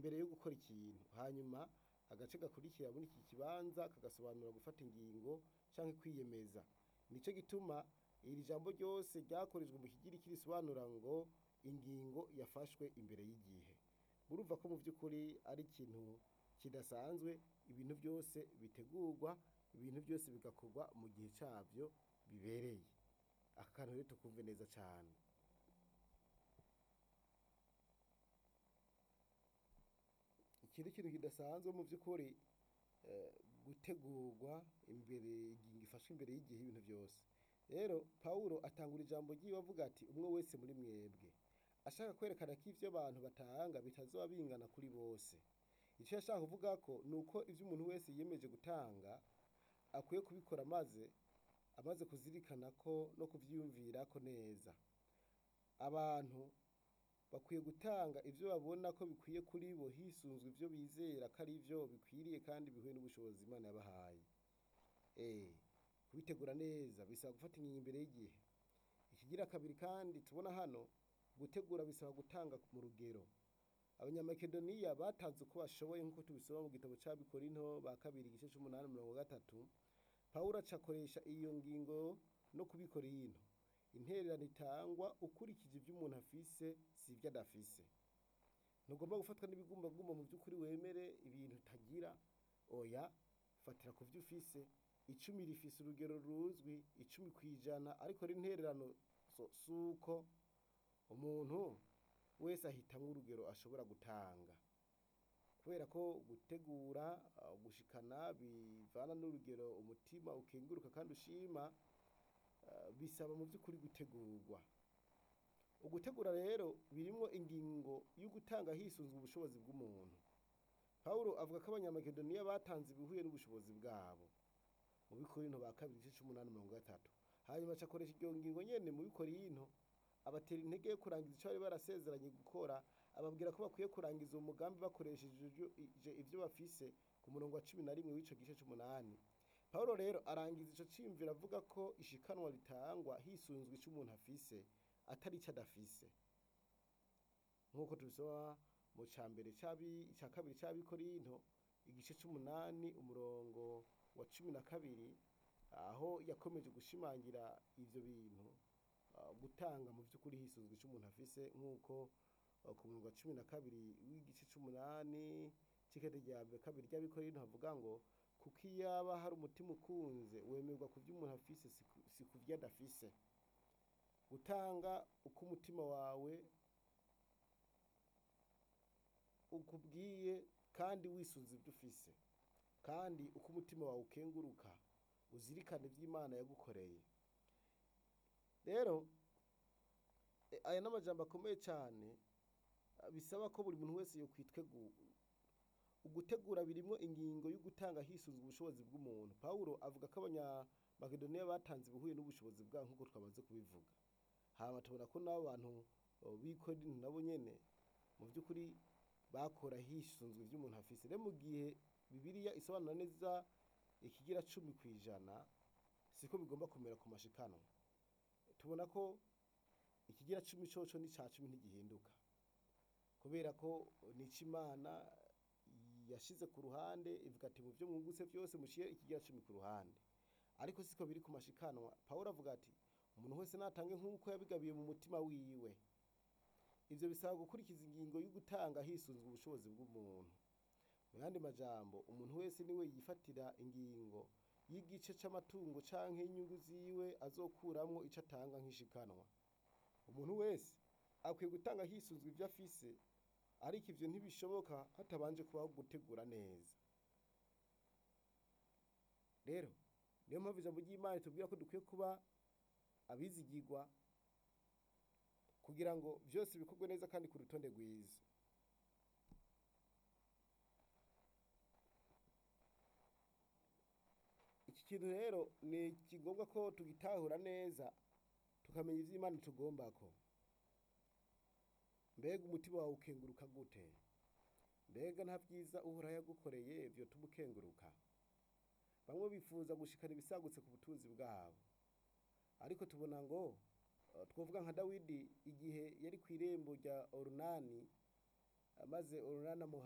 imbere yo gukora ikintu hanyuma agace gakurikira muri iki kibanza kagasobanura gufata ingingo canke kwiyemeza nico gituma iri jambo ryose ryakorejwe mu kigiriki risobanura ngo ingingo yafashwe imbere y'igihe murumva ko mu by'ukuri ari ikintu kidasanzwe ibintu byose bitegurwa ibintu byose bigakorwa mu gihe cyabyo bibereye aka kantu rero tukumve neza cyane ikindi kintu kidasanzwe mu by'ukuri eh, gutegurwa imbere ingingo ifashwe imbere y'igihe ibintu byose rero pawulo atangura ijambo ryiwe avuga ati umwe wese muri mwebwe ashaka kwerekana ko ivyo abantu batanga bitazoba bingana kuri bose icyo yashaka kuvuga ko ni uko ivyo umuntu wese yiyemeje gutanga akwiye kubikora maze amaze kuzirikana ko no kuvyiyumvirako neza abantu bakwiye gutanga ivyo babona ko bikwiye kuri bo hisunzwe ivyo bizera ko ari vyo bikwiriye kandi bihuye n'ubushobozi imana yabahaye eh kubitegura neza bisaba gufata ingingo imbere y'igihe ikigira kabiri kandi tubona hano gutegura bisaba gutanga mu rugero abanyamakedoniya batanze uko bashoboye nk'uko tubisoma mu gitabo c'abikorinto ba kabiri igice c'umunani mirongo gatatu pawulo aca akoresha iyo ngingo no kubikora ino intererano itangwa ukurikije ivyo umuntu afise si ivyo adafise ntugomba gufatwa n'ibigumbagumba mu by'ukuri wemere ibintu utagira oya fatira ku vyo ufise icumi rifise urugero ruzwi icumi kw'ijana ariko n'intererano so- suko umuntu wese ahitamwo urugero ashobora gutanga kubera ko gutegura uh, gushikana bivana n'urugero umutima ukenguruka kandi ushima uh, bisaba mu by'ukuri gutegurwa ugutegura rero birimwo ingingo yo gutanga hisunzwe ubushobozi bw'umuntu pawulo avuga ko abanyamakedoniya batanze ibihuye n'ubushobozi bwabo mu bikorinto ba kabiri igice c'umunani mirongo gatatu hanyuma aca akoresha iryo ngingo nyene mu bikorinto abatera intege yo kurangiza ico bari barasezeranye gukora ababwira ko bakwiye kurangiza uwo mugambi bakoresheje ivyo- ije- ivyo bafise ku murongo wa cumi na rimwe w'ico gice c'umunani pawulo rero arangiza ico ciyumviro avuga ko ishikanwa ritangwa hisunzwe ico umuntu afise atari ico adafise nk'uko tubisoma mu ca mbere c'abi- ca kabiri c'abikorinto igice c'umunani umurongo wa cumi na kabiri aho yakomeje gushimangira ivyo bintu uh, gutanga mu vy'ukuri hisunzwe ico umuntu afise nk'uko uh, ku murongo wa cumi na kabiri w'igice c'umunani c'ikete rya mbere kabiri ry'abikorinto havuga ngo kuko iyaba hari umutima ukunze wemerwa ku vyo umuntu afise si ku- si ku vyo adafise gutanga uko umutima wawe ukubwiye kandi wisunze ibyo ufise kandi uko umutima wawe ukenguruka uzirikane iby'imana yagukoreye rero e, aya ni amajambo akomeye cyane a, bisaba ko buri muntu wese yokwitwegu ugutegura birimwo ingingo yo gutanga hisunzwe ubushobozi bw'umuntu pawulo avuga ko abanyamakedoniya batanze ibihuye n'ubushobozi bwabo nk'uko twamaze kubivuga hama tubona ko n'abo bantu o, b'i Korinto nabo nyene mu by'ukuri bakora hisunzwe ivyo umuntu afise rero mu gihe bibiliya isobanura neza ikigira cumi kw'ijana siko bigomba kumera ku mashikanwa tubona ko ikigira cumi coco n'ica cumi ntigihinduka kubera ko nico imana yashize ku ruhande ivuga ati mu vyo mwungutse vyose mushire ikigira cumi ku ruhande ariko siko biri ku mashikanwa pawulo avuga ati umuntu wese natange nk'uko yabigabiye mu mutima wiwe ivyo bisaba gukurikiza ingingo yo gutanga hisunzwe ubushobozi bw'umuntu mu yandi majambo umuntu wese niwe yifatira ingingo y'igice c'amatungo canke y'inyungu ziwe azokuramwo ico atanga nk'ishikanwa umuntu wese akwiye gutanga hisunzwe ivyo afise ariko ivyo ntibishoboka hatabanje kubaho gutegura neza rero niyo mpamvu ijambo ry'imana tubwira ko dukwiye kuba abizigirwa kugira ngo vyose bikorwe neza kandi ku rutonde rwiza iki kintu rero ni kigombwa ko tugitahura neza tukamenya ivyo imana itugombako mbega umutima wawe ukenguruka gute mbega nta vyiza uhoraho yagukoreye vyotuma ukenguruka bamwe bifuza gushikana ibisagutse ku butunzi bwabo ariko tubona ngo eh, twovuga nka dawidi igihe yari kw'irembo rya orunani maze orunani amuha